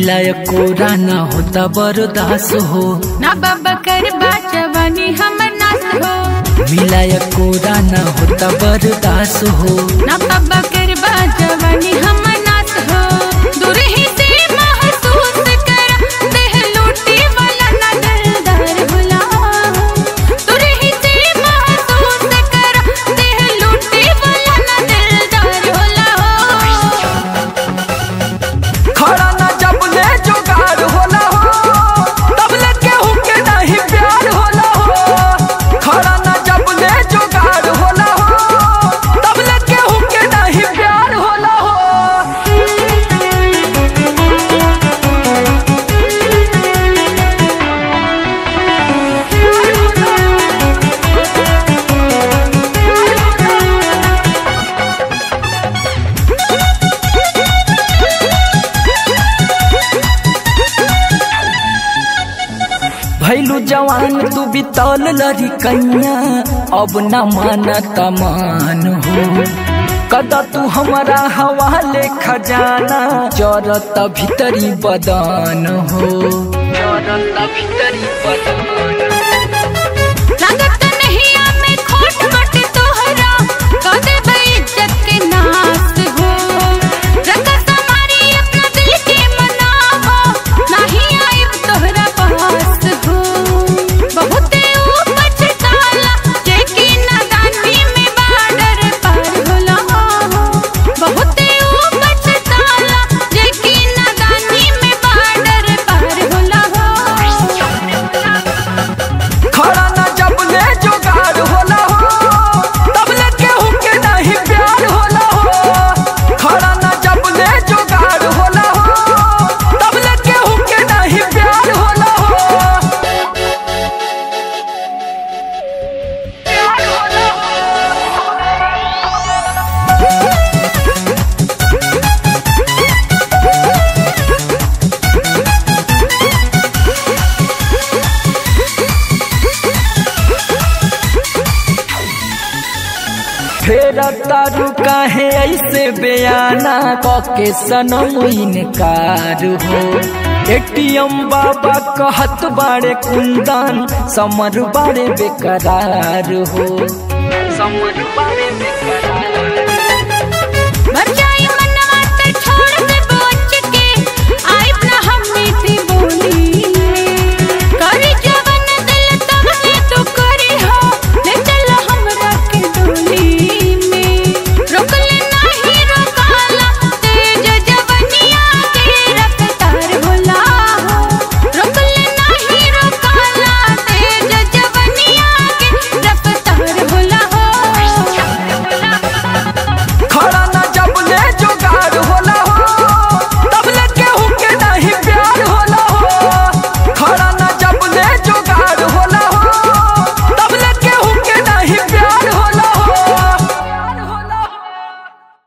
मिलाय कोरा ना होता बर्दास हो ना बाबा कर जवानी हमर नाश हो मिलाय कोरा ना होता बर्दास हो ना बाबा कर जवानी हमर नाश हो दूर ही से महसूस कर देह लूटी वाला ना दिलदार भुला दूर ही से महसूस कर देह लूटी वाला ना दिलदार भुला खड़ा ना जब ले जुगाड़ होला हो तब ले केहू के नहीं प्यार होला हो खड़ा ना जब ले जुगाड़ होला हो तब ले केहू के नहीं प्यार होला हो भैलू जवान तू बितौल लरी कैया अब न माना तमान हो कदा तू हमारा हवाले खजाना जरत भीतरी बदन हो जरत भीतरी बदन लागत नहीं आमे खोट मट तोहरा कदे बेइज्जत के नास हो रंग समारी अपना दिल के मनावो नहीं आइब तोहरा पास हो बहुते ऊपर ताला जेकी नादानी में बाडर पार होला बहुते ऊपर ताला जेकी नादानी में बाडर पार होला खड़ा ना जब ले जुगाड़ होला हो तब ले केहू के नहीं प्यार होला हो खड़ा ना जब ले जुगाड़ होला हो तब ले केहू के नहीं प्यार होला हो फेर तारू काहे ऐसे बयाना कके सनम इनकार हो एटीएम बाबा कहत बाड़े कुंदन समर बाड़े बेकरार हो समर बाड़े बेकरार